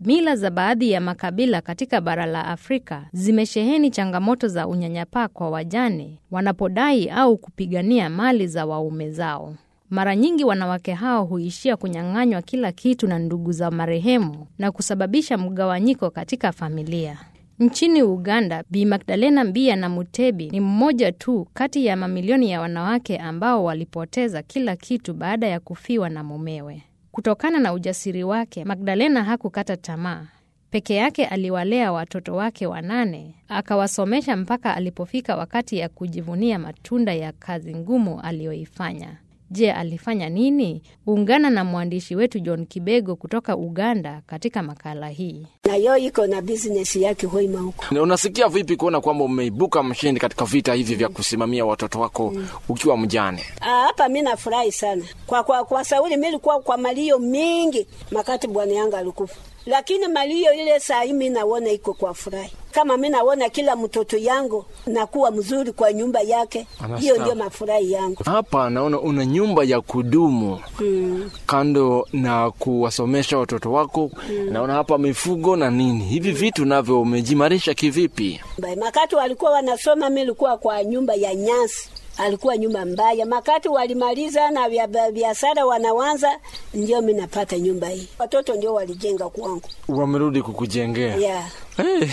Mila za baadhi ya makabila katika bara la Afrika zimesheheni changamoto za unyanyapaa kwa wajane wanapodai au kupigania mali za waume zao. Mara nyingi wanawake hao huishia kunyang'anywa kila kitu na ndugu za marehemu na kusababisha mgawanyiko katika familia. Nchini Uganda, Bi Magdalena Mbia na Mutebi ni mmoja tu kati ya mamilioni ya wanawake ambao walipoteza kila kitu baada ya kufiwa na mumewe. Kutokana na ujasiri wake, Magdalena hakukata tamaa. Peke yake aliwalea watoto wake wanane, akawasomesha mpaka alipofika wakati ya kujivunia matunda ya kazi ngumu aliyoifanya. Je, alifanya nini? Ungana na mwandishi wetu John Kibego kutoka Uganda katika makala hii. na yo iko na business yake hoima huko. Na Unasikia vipi kuona kwamba umeibuka mshindi katika vita hivi vya kusimamia watoto wako ukiwa mjane? Ah, Hapa mi nafurahi sana kwa, kwa, kwa sauli mi likuwa kwa malio mingi makati bwana yangu alikufa, lakini malio ile saa hii mi naona iko kwa furahi, kama mi naona kila mtoto yangu nakuwa mzuri kwa nyumba yake, Anastaafu. hiyo ndio mafurahi yangu. Hapa naona una nyumba ya kudumu Mm. kando na kuwasomesha watoto wako. Naona hapa mifugo na nini, hivi vitu navyo umejimarisha kivipi? Mbaya. Makati walikuwa wanasoma, mi likuwa kwa nyumba ya nyasi, alikuwa nyumba mbaya. Makati walimaliza na vya- vya- biashara wanawanza, ndio mi napata nyumba hii. Watoto ndio walijenga kwangu Wamerudi kukujengea yeah. hey.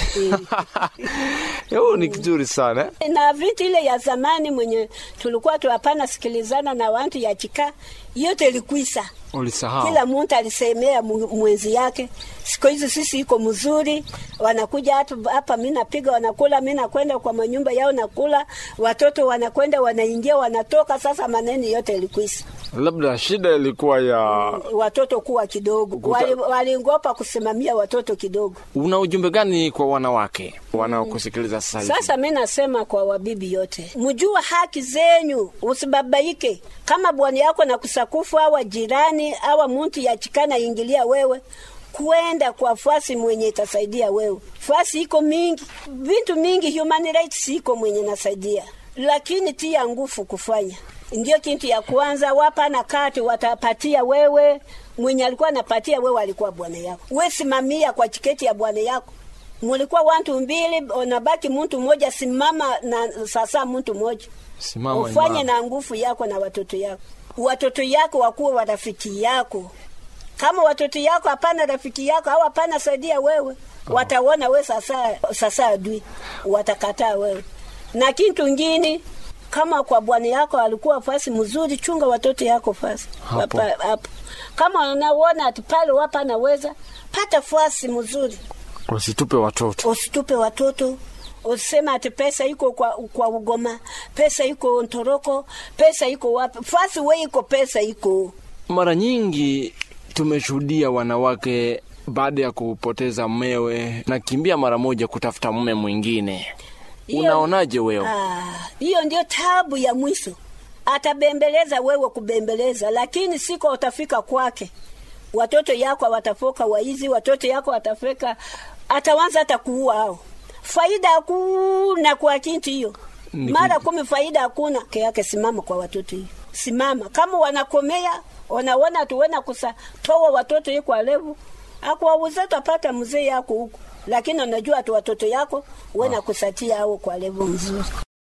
Hiyo ni kizuri sana eh? na viti ile ya zamani mwenye tulikuwa tuwapana sikilizana na wantu ya chika yote ilikuisa Ulisahau kila muntu alisemea mu- mwenzi yake. Siku hizi sisi iko mzuri, wanakuja hatu hapa, mi napiga, wanakula, mi nakwenda kwa manyumba yao nakula, watoto wanakwenda wanaingia, wanatoka. Sasa maneno yote ilikuisa, labda shida ilikuwa ya watoto kuwa kidogo, Kuta- Wali- walingopa kusimamia watoto kidogo. una ujumbe gani kwa wanawake wanaokusikiliza sasa hivi? Sasa mi nasema kwa wabibi yote, mjua haki zenyu, usibabaike. Kama bwana yako na kusakufu awa jirani awa muntu yachikana ingilia wewe kwenda kwa fasi mwenye itasaidia wewe. Fasi iko mingi, vitu mingi, human rights iko mwenye nasaidia, lakini tia nguvu kufanya ndio kintu ya kwanza. Wapa na kati watapatia wewe, mwenye alikuwa anapatia wewe alikuwa bwana yako. We simamia kwa chiketi ya bwana yako mulikuwa wantu mbili, unabaki muntu mmoja. Simama na sasa muntu mmoja, Simama ufanye imara. na nguvu yako na watoto yako. Watoto yako wakuwe warafiki yako. Kama watoto yako hapana rafiki yako au hapana saidia wewe, wataona we sasa sasa adui, watakataa wewe. Na kitu ngine kama kwa bwana yako alikuwa fasi mzuri, chunga watoto yako fasi Hapo. Hapa- hapo. Kama unaona ati pale wapa naweza pata fasi mzuri Usitupe watoto. usitupe watoto usisema ati pesa iko kwa, kwa ugoma pesa iko ntoroko pesa iko wapi fasi we iko pesa iko Mara nyingi tumeshuhudia wanawake baada ya kupoteza mmewe nakimbia mara moja kutafuta mume mwingine. Hiyo- Unaonaje wewe? Ah, hiyo ndio tabu ya mwisho atabembeleza wewe kubembeleza lakini siko utafika kwake watoto yako watafoka waizi watoto yako watafika atawanza hata kuua hao faida hakuna kwa kintu hiyo Ni mara ku- kumi faida hakuna ke yake simama kwa watoto hiyo simama kama wanakomea wanaona tuwena kusa toa watoto hiyo kwa levu akuwauza tapata mzee yako huko lakini unajua tu watoto yako wena kusatia hao kwa levu mzuri